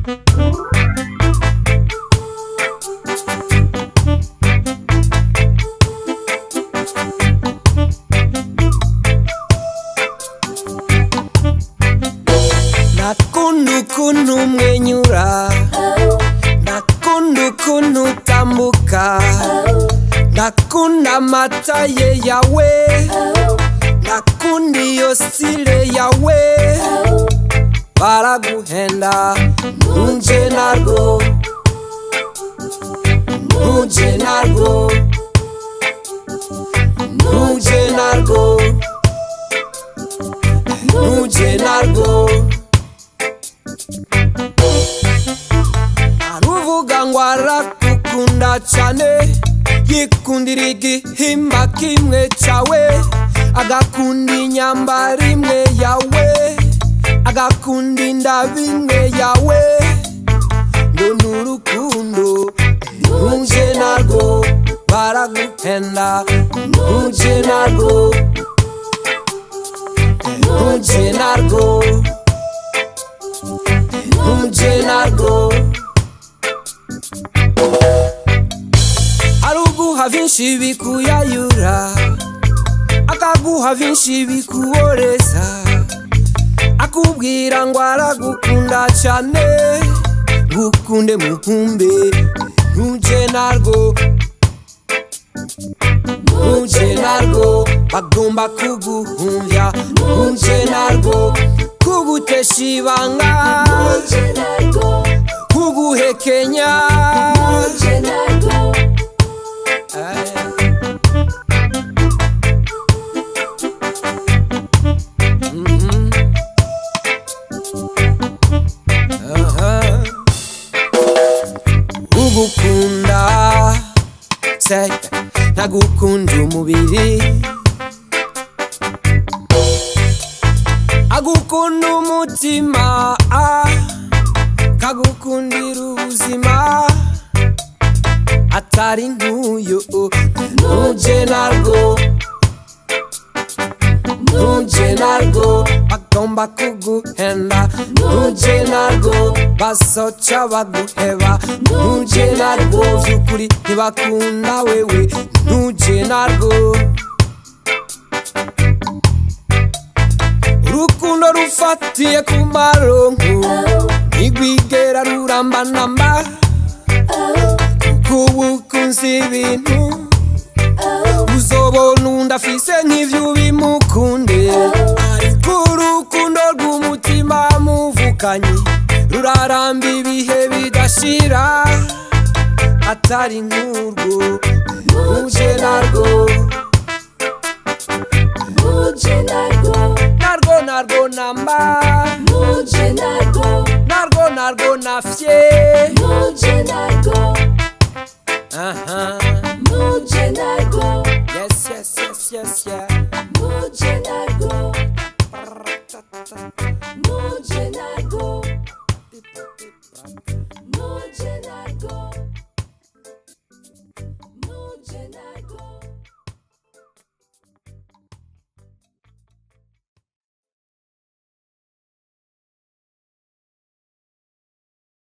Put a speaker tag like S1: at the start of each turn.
S1: nakunda ukuntu umwenyura nakunda ukuntu utambuka nakunda amata ye yawe nakunda iyo sile yawe baraguhenda nuje narwo nuje narwo nuje narwo nuje narwo aruvuga ngo arakukunda cyane yikundira igihimba kimwe cyawe agakunda inyambaro imwe yawe agakunda indabo imwe yawe ngo ni urukundo ntuje narwo baraguhenda ntuje narwo ntuje narwo ntuje narwo aruguha vyinshi bikuyayura akaguha vyinshi bikuboreza akubwira ngo aragukunda cyane ngukunde mukumbe ntuje narwo ntuje narwo bagomba kuguhumya ntuje narwo kugutesha ibanga kuguhekenya Mhm. Aha. ugukunda se ntagukunda umubiri agukunda umutima ah, kagukundira ubuzima atari nk'uyu ntuje narwo ntuje narwo bagomba kuguhenda ntuje narwo basoca baguheba ntuje narwo vy'ukuri ntibakunda wewe ntuje narwo urukundo rufatiye ku maronko ntigwigera ruramba namba kubukunzi ibintu uzobona undi afise nk'ivyo bimukunde ariko urukundo rw'umutima muvukanyi ruraramba ibihe bidashira atari nk'urwo uje narwo narwo narwo namba narwo narwo nafye aha yes yes yes yes yes